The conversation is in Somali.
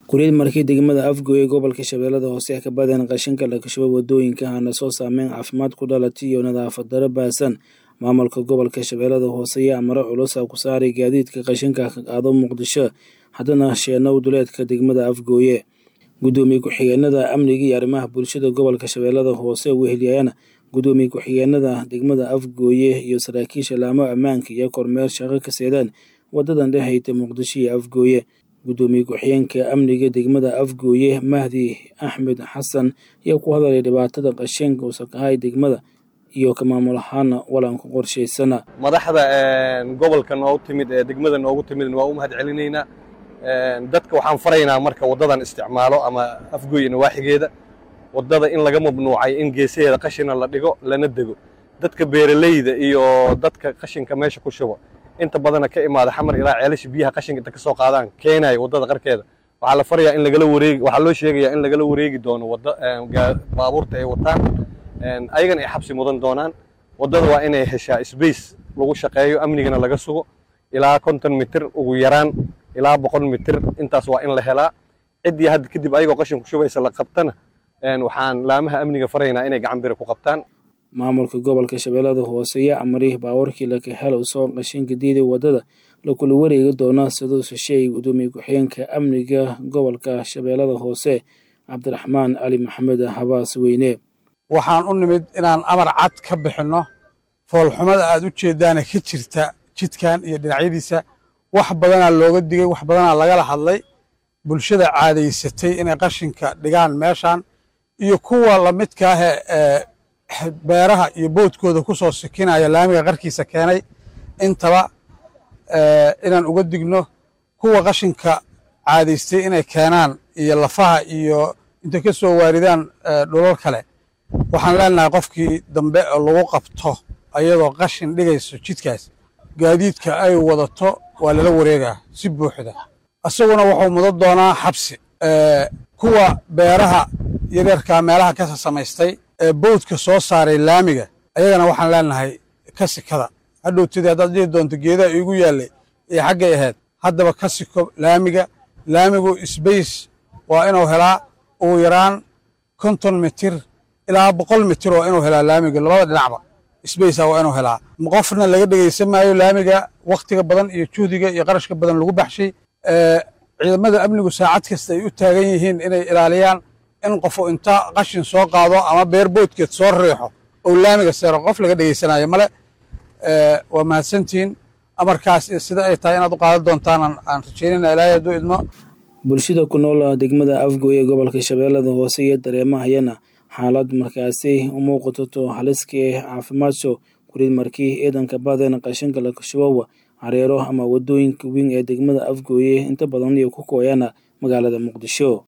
Kuryada markii degmada Afgoye gobolka Shabeellada Hoose ka badan qashinka la kashubo wadooyinka hana soo saameyn caafimaad ku dhalatay iyo nadaafad darro baahsan maamulka gobolka Shabeellada Hoose ayaa amaro culus ku saaray gaadiidka qashinka ka qaado Muqdisho haddana sheenow duleedka degmada Afgoye gudoomiye ku-xigeenada amniga iyo arrimaha bulshada gobolka Shabeellada Hoose weheliyayana gudoomiye ku-xigeenada degmada Afgoye iyo saraakiisha laamo ammaanka iyo kormeer shaqo ka seedaan wadadan dhexeysa Muqdisho iyo Afgoye gudoomiye ku-xigeenka amniga degmada Afgoye Mahdi Axmed Xasan ayaa ku hadalay dhibaatada qashinka wasakhahay degmada iyo ka maamul ahaana walanka qorshaysana madaxda gobolka noogu timid ee degmada noogu timid waa u mahad celinaynaa dadka waxaan faraynaa marka waddadan isticmaalo ama afgoy nawaaxigeeda waddada in laga mamnuucay in geesaheeda qashina la dhigo lana dego dadka beeralayda iyo dadka qashinka meesha ku shubo inta badana ka imaada xamar ilaa ceelasha biyaha qashinka inta ka soo qaadaan keenaya waddada qarkeeda waxaa la farayaa in lagala wareegi waxaa loo sheegayaa in lagala wareegi doono wadda baabuurta ay wataan ayagana ay xabsi mudan doonaan waddada waa inay heshaa space lagu shaqeeyo amnigana laga sugo ilaa konton mitir ugu yaraan ilaa boqol mitir intaas waa in la helaa ciddii hadda kadib ayagoo qashin ku shubaysa la qabtana waxaan laamaha amniga faraynaa inay gacan bira ku qabtaan maamulka gobolka shabeellada hoose ayaa amaray baawarkii laka helo soo qashinka diiday waddada lakula wareegi doona siduu shisheey gudoomiye ku-xigeenka amniga gobolka shabeellada hoose cabdiraxmaan cali maxamed habaas weyne waxaan u nimid inaan amar cad ka bixinno foolxumada aad u jeeddaana ka jirta jidkan iyo dhinacyadiisa wax badanaa looga digay wax badanaa lagala hadlay bulshada caadaysatay inay qashinka dhigaan meeshan iyo kuwa lamidka ah ee beeraha iyo boodkooda ku soo sikinaya laamiga qarkiisa keenay intaba inaan uga digno kuwa qashinka caadaystay inay keenaan iyo lafaha iyo intay ka soo waaridaan dhulal kale waxaan leenahay qofkii dambe oo lagu qabto ayadoo qashin dhigayso jidkaas gaadiidka ay wadato waa lala wareegaa si buuxda isaguna wuxuu mudan doonaa xabsi kuwa beeraha yaryarka meelaha ka samaystay ee bowdka soo saaray laamiga ayagana waxaan leenahay ka sikada hadhowtadii haddaad dhihi doonto geedaha iigu yaallay iyo xaggay ahayd haddaba ka siko laamiga laamigu sbace waa inuu helaa ugu yaraan konton mitir ilaa boqol mitir oo inuu helaa laamiga labada dhinacba sbacea waa inuu helaa qofna laga dhegaysan maayo laamiga wakhtiga badan iyo juhdiga iyo qarashka badan lagu baxshay ciidamada amnigu saacad kasta ay u taagan yihiin inay ilaaliyaan in qofu inta qashin soo qaado ama beer boodkeed soo riixo oo laamiga seero qof laga dhegaysanayo male waa mahadsantihiin amarkaas sida ay tahay inaad u qaadan doontaan aan rajaynayna ilaahay hadduu idmo bulshada ku nool degmada afgoye gobolka shabeellada hoose iyo dareemahayana xaalad markaasi u muuqato haliska ee caafimaadso kurid markii ciidanka badan qashinka la kashubowa hareero ama wadooyinka weyn ee degmada afgooye inta badan iyo ku kooyana magaalada muqdisho